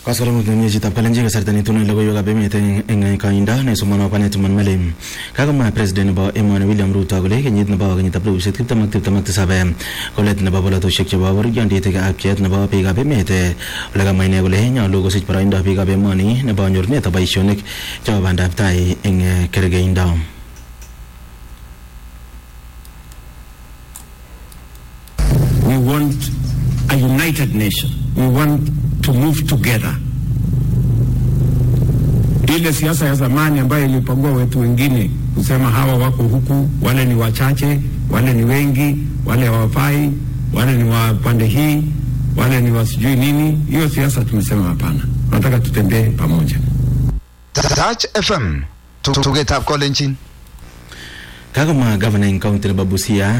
Kasaremut nemie chitab Kalenjin kasarta netunon logoiwekab emet eng koindo nesomonwo Panet Manmale kakomwa president nebo emoni William Ruto kole kenyit nebo kenyitab elipusiek tiptem ak tiptem ak tisab kolet nebo bolotosiek chebo bororiondit ak pcheet nebo biikab emet ole kamwa ine kole nyolu kosich boroindo biikab emoni nebo nyorunetab boisionik chebo bandab tai eng kergeindo We want a united nation. We want to move together. Ile siasa ya zamani ambayo ilipagua wetu wengine kusema hawa wako huku, wale ni wachache, wale ni wengi, wale hawafai, wale ni wa pande hii, wale ni wa sijui nini. Hiyo siasa tumesema hapana, tunataka tutembee pamoja. Touch FM tugetab kolenjin kakomwa gavana eng county nebo Busia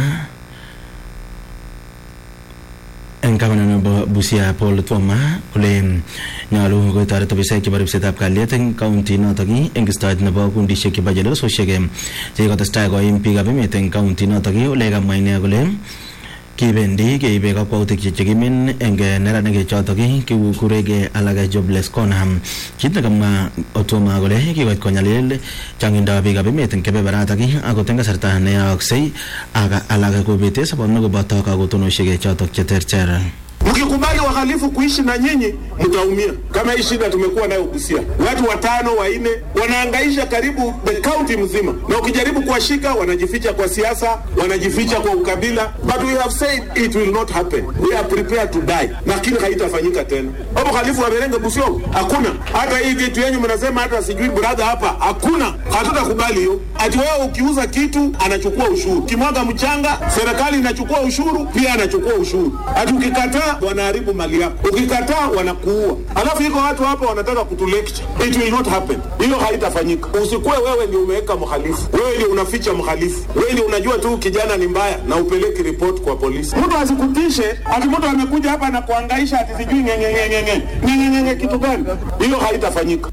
eng gavana nebo Busia Paul Twoma kole nyolu kotoret ofisaek chebo ripsetab kalyet eng county notok eng istoet nebo kundishek chebo chelososiek chekikotestai koim biikab emet eng county notok ole kamwa ine kole kibendi keibe kakwautik chekimin eng neranik chotok kikurekei alake jobless corner kit nekamwa Otoma kole kikoit konyalil changindo biikab emet eng kebeberatak akot eng kasarta neyooksei ak alak kobete sobonwek koboto kakotonosiek chotok cheterter Mkikubali wahalifu kuishi na nyinyi mtaumia. Kama hii shida tumekuwa nayo Busia, watu watano wanne wanaangaisha karibu the county mzima, na ukijaribu kuwashika wanajificha kwa siasa, wanajificha kwa ukabila, but we have said it will not happen. We are prepared to die, lakini haitafanyika tena. Hapo halifu wamerenge Busia, hakuna hata hii vitu yenyu mnasema hata sijui brother hapa, hakuna, hatutakubali hiyo. Ati wewe ukiuza kitu anachukua ushuru, kimwaga mchanga serikali inachukua ushuru, pia anachukua ushuru. Ati ukikataa wanaharibu mali yako, ukikataa wanakuua. Alafu iko watu hapa wanataka kutulecture. It will not happen, hiyo haitafanyika. Usikuwe wewe ndio umeweka mhalifu, wewe ndio unaficha mhalifu, wewe ndio unajua tu kijana ni mbaya na upeleki report kwa polisi. Mtu asikutishe ati mtu amekuja hapa na kuangaisha ati sijui ngengengenge ngengengenge kitu gani, hiyo haitafanyika.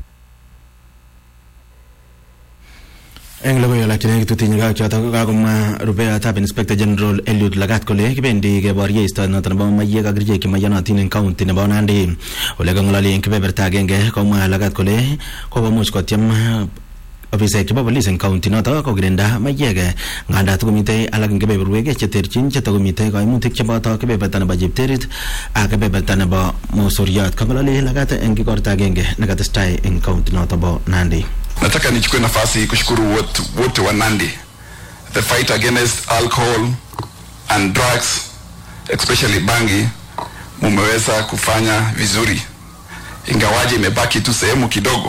eng logoiwek alak chenekit tutinye kak chotok kakomwa rupeatab inspector general Eliud Lagat kole kibendi keborye istoet noto nebo maiyek ak kerichek chemaiyonotin eng county nebo Nandi ole kang'ololi eng kebeberta agenge komwa Lagat kole kokomuch kotyem ofisaek chebo polis eng county noto kokirinda maiyek nganda takomitei alak eng kebeberwek cheterchin chetakomitei kaimutik cheboto kebeberta nebo chepterit ak kebeberta nebo mosoriot kang'ololi Lagat eng kikorta agenge nekatestai eng county noto bo Nandi Nataka nichukue nafasi hii kushukuru wote wote wa Nandi. The fight against alcohol and drugs especially bangi mumeweza kufanya vizuri, ingawaje imebaki tu sehemu kidogo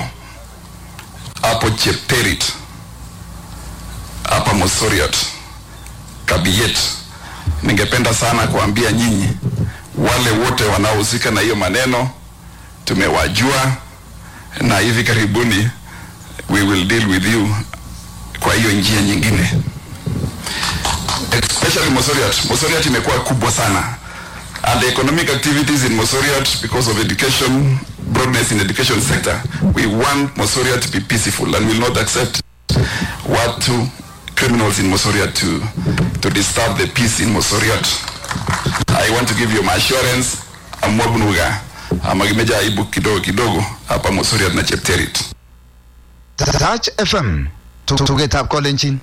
hapo Chepterit, hapa Mosoriot, Kabiyet. Ningependa sana kuambia nyinyi wale wote wanaohusika na hiyo maneno, tumewajua na hivi karibuni we will deal with you kwa hiyo njia nyingine especially Mosoriot. Mosoriot imekuwa kubwa sana and the economic activities in Mosoriot because of education broadness in education sector we want Mosoriot to be peaceful and will not accept watu criminals in Mosoriot to to disturb the peace in Mosoriot I want to give you my assurance amwabnuga amagimeja aibu kidogo kidogo hapa Mosoriot na Chepterit Touch FM tugetab kolenjin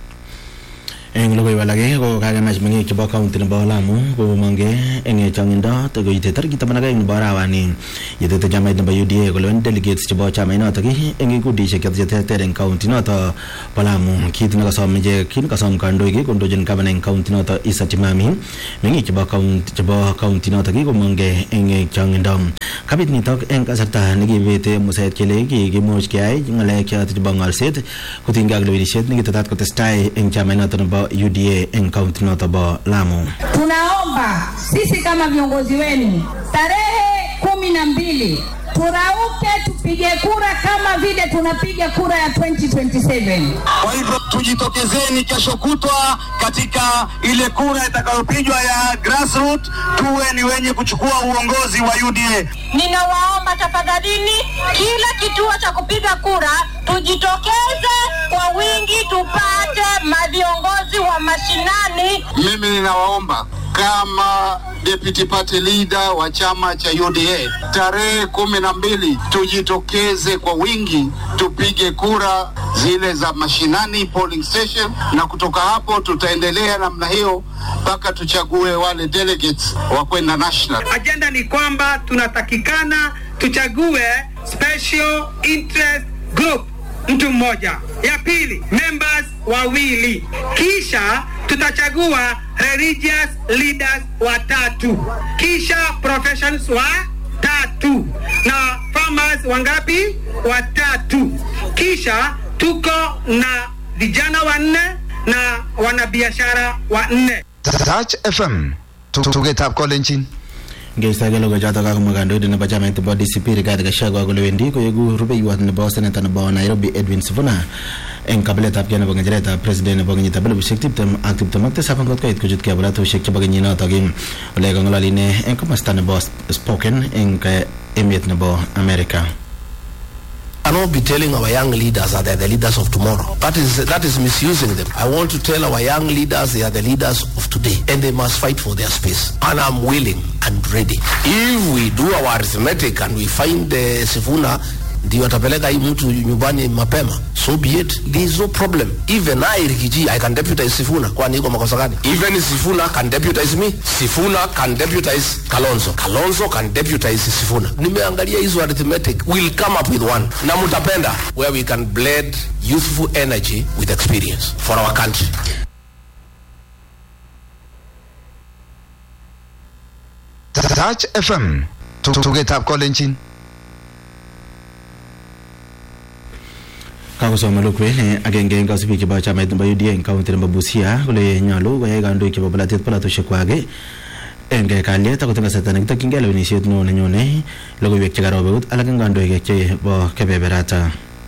eng logoiwek alak ko kakemach meng'ik chebo county nebo Lamu komongke eng chong'indo koite tarikit taman ak aeng nebo arawani yetete chamait nebo UDA kolewen delegates chebo chamait notok eng kikundishek choto cheterter eng county noto bo Lamu kit nekasom ichek kit nekasom kandoik kondochin gavana eng county noto Isa Timami meng'ik chebo county chebo county notok komongke eng chong'indo kabit nitok eng kasarta nekibete musaet kele kikimuch keyai ng'alek choto chebo ng'olset kotinygei ak lewenisiet nekitetat kotestai eng chamait noto nebo UDA eng kaunti noto bo Lamu. Tunaomba sisi kama viongozi wenu tarehe kumi na mbili turauke tupige kura kama vile tunapiga kura ya 2027. Kwa hivyo tujitokezeni kesho kutwa katika ile kura itakayopigwa ya grassroots, tuwe ni wenye kuchukua uongozi wa UDA. Ninawaomba tafadhalini, kila kituo cha kupiga kura tujitokeze kwa wingi, tupate maviongozi wa mashinani. Mimi ninawaomba kama deputy party leader wa chama cha UDA, tarehe kumi na mbili tujitokeze kwa wingi tupige kura zile za mashinani polling station, na kutoka hapo tutaendelea namna hiyo mpaka tuchague wale delegates wa kwenda national. Ajenda ni kwamba tunatakikana tuchague special interest group mtu mmoja, ya pili members wawili, kisha tutachagua religious leaders watatu, kisha professions wa tatu na farmers wangapi? Watatu. Kisha tuko na vijana wanne na wanabiashara wanne. Touch FM tugetab kolenjin ngeistake logo chotok kakomwa kandoindet nebo chamait nebo DCP Rigathi Gachagua kole wendi koeku rubeiwot nebo seneta nebo Nairobi Edwin Sifuna eng kabiletabkei nebo ng'echeretab president nebo kenyitab elibushek tiptem ak tiptem ak tisab angot koit kochutkei polatosiek chebo kenyinotok ole kang'ololi ine eng komasta nebo Spoken eng eh, emet nebo America cannot be telling our young leaders that they're the leaders of tomorrow. That is that is misusing them. I want to tell our young leaders they are the leaders of today and they must fight for their space. And I'm willing and ready. If we do our arithmetic and we find uh, Sifuna ndio atapeleka hii mtu nyumbani mapema so be it there is no problem even I Rikiji I can deputize Sifuna kwani iko makosa gani even Sifuna can deputize me Sifuna can deputize Kalonzo Kalonzo can deputize Sifuna nimeangalia hizo arithmetic we'll come up with one na mtapenda where we can blend youthful energy with experience for our country Touch FM tugetab kolenjin kakosome lukwet ne agenge eng kasubik chebo chamait nebo UDA eng kaunti nebo Busia kole nyolu koyai kandoik chebo polatet polatosiek kwak eng kalyet akot eng kasarta nekitokyingei lewenisiet neo nenyone logoiwek chekarob eut alak eng kandoik chebo kebeberata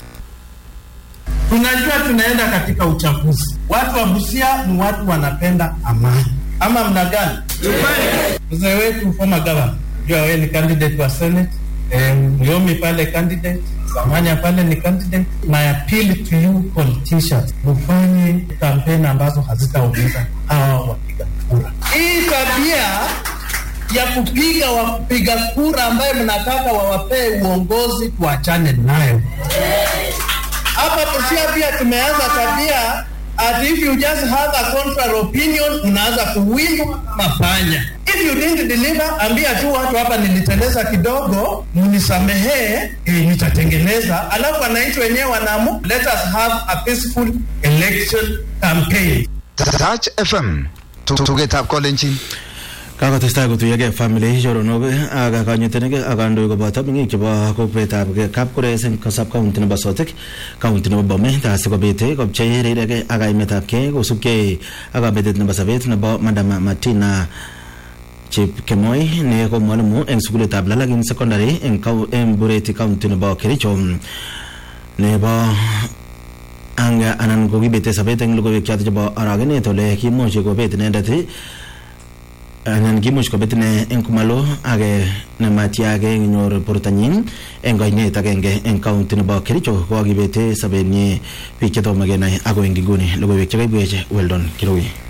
Tunajua tunaenda katika uchaguzi. Watu wa Busia ni watu wanapenda amani, ama mna gani? Mzee wetu former governor, jua wewe ni candidate wa senate eh, Myomi pale candidate, Samanya pale ni candidate. My appeal to you politicians, mfanye kampeni ambazo hazitaumiza hawa wapiga kura. Hii tabia ya kupiga wapiga kura ambaye mnataka wawapee uongozi, tuachane nayo. Hapa Busia pia tumeanza tabia at if you just have a contrary opinion unaanza kuwindwa mapanya. If you didn't deliver, ambia tu watu hapa niliteleza kidogo, mnisamehee, eh, nitatengeneza. Alafu wananchi wenyewe wanaamu, let us have a peaceful election campaign. Touch FM tugetab kolenjin kakotestai kotuyogei family choronok ak kanyitenik ak kandoik koboto meng'ik chebo kokwetab kapkures eng kasab county nebo sotik county nebo bomet asikobit kopchei rirek ak kaimetabkei kosubkei ak kabetet nebo sobet nebo madam martina chepkemoi ne ko mwalimu eng sukulitab lalagin secondary eng kau- eng bureti county nebo kericho nebo anga anan ko kibete sobet eng logoiwek choto chebo aragenet ole kimuch kobet inendet anan kimuch kobet ine eng komalo age nematiage nyor bortanyin eng kainet agenge eng county nebo Kericho ko kakibete sobenyi biik chetomo kenai ako eng nguni logoiwek chekaibwech Weldon Kirui